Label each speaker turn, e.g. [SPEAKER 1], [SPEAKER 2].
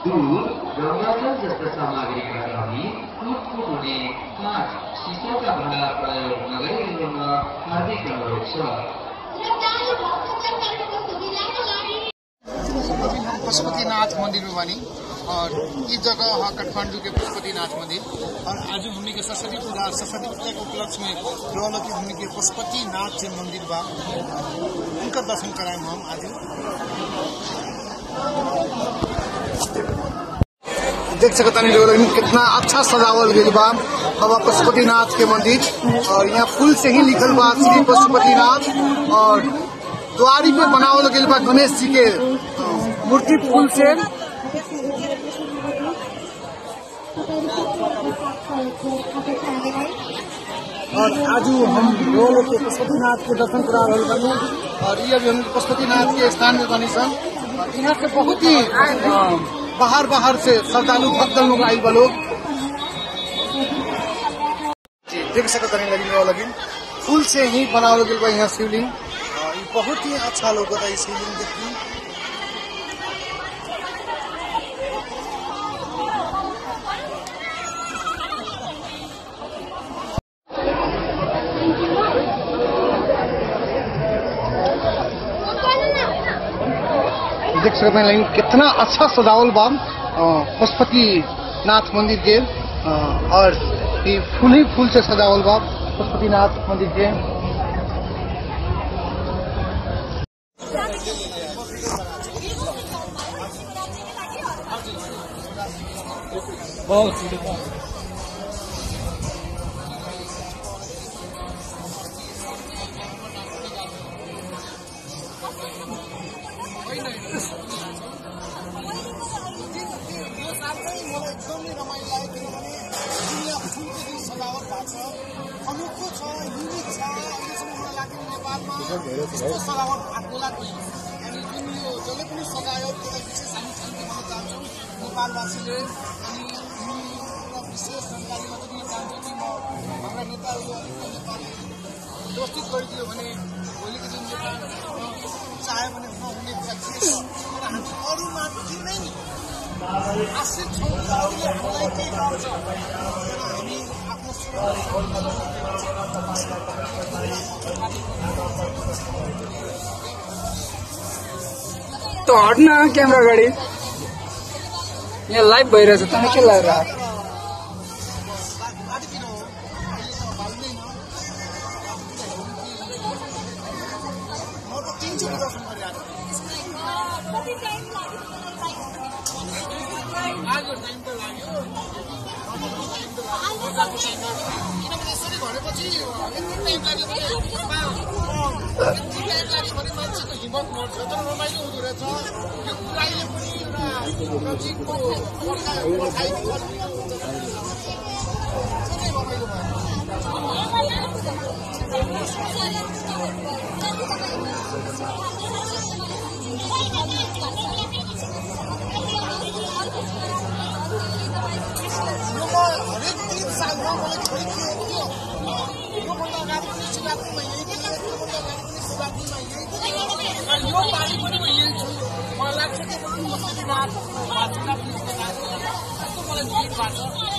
[SPEAKER 1] दुध गङ्गाजल जस्ता सामग्रीका लागि फुटफुट हुने काठ सिसाका भाँडा प्रयोग नगरिदिनुहुन हार्दिक अनुरोध छ
[SPEAKER 2] पशुपतिनाथ मंदिर में बनी और इस जगह है काठमांडू के पशुपतिनाथ मंदिर और आज हमने के सरस्वती पूजा सरस्वती पूजा के उपलक्ष्य में रहल कि हमने के पशुपतिनाथ जे मंदिर बा उनका दर्शन कराए हम आज देख सकता नहीं लोग कितना अच्छा सजावल गई बा बाबा पशुपतिनाथ के मंदिर और यहाँ फूल से ही लिखल बा श्री पशुपतिनाथ और द्वारी पे बनावल गई बा गणेश जी के अ, मूर्ति फूल से और आज हम लोग के पशुपतिनाथ के दर्शन करा रहे बानी और ये अभी हम पशुपतिनाथ के स्थान में बनी सन और यहाँ से बहुत ही अ, बाहर बाहर से श्रद्धालु भक्त लोग आई बा लोग जी, देख सकत नहीं लगी लगी फूल से ही बनावल गई बा यहाँ शिवलिंग और ये बहुत ही अच्छा लोग है शिवलिंग देखी देख सकते हैं लेकिन कितना अच्छा सजावल बा अ, पशुपति नाथ मंदिर के अ, और ये फूल ही फूल से सजावल बा पशुपति नाथ मंदिर के अनोखो छ युनिक छ अहिलेसम्म मलाई लाग्यो नेपालमा यस्तो सजावट भएको लाग्दैन अनि जुन यो जसले पनि सजायो त्यसलाई विशेष हामी थ्याङ्क्यू भन्न चाहन्छौँ नेपालवासीले अनि यो एउटा विशेष जानकारी मात्र दिन चाहन्छु कि म हाम्रा नेताहरू अलिकति नेपाल व्यवस्थित गरिदियो भने भोलिको दिन नेपाल चाह्यो भने नहुने कुरा के छ तर हामी अरूमाथि नै आश्रित छौँ जसले हामीलाई केही गर्छ तर हामी आफ्नो
[SPEAKER 3] त हट्न क्यामेरा अगाडि यहाँ लाइभ भइरहेछ तँलाई के लागेर
[SPEAKER 2] बाटोतिर हो अहिले त भाल्दैन म त तिनचोटि दर्शन गरिरहेको लाग्यो टाइम त लाग्यो किनभने यसरी भनेपछि यति टाइम लाग्यो भने यति टाइम लाग्यो भने मान्छेको हिम्मत मर्छ तर रमाइलो हुँदो रहेछ यो कुराइले पनि एउटा नजिकको पर्खाइ पर्खाइ रमाइलो भयो यो म हरेक तिन सालमा मलाई छोरी के हो के हो योभन्दा अगाडि पनि शिवरात्रिमा यही थिएँ योभन्दा अगाडि पनि शिवरात्रिमा यही थिएँ र यो पालि पनि म यही छु मलाई लाग्छ कि पशुपतिनाथ वासुदेव पनि यस्तो मलाई भिड भएको छ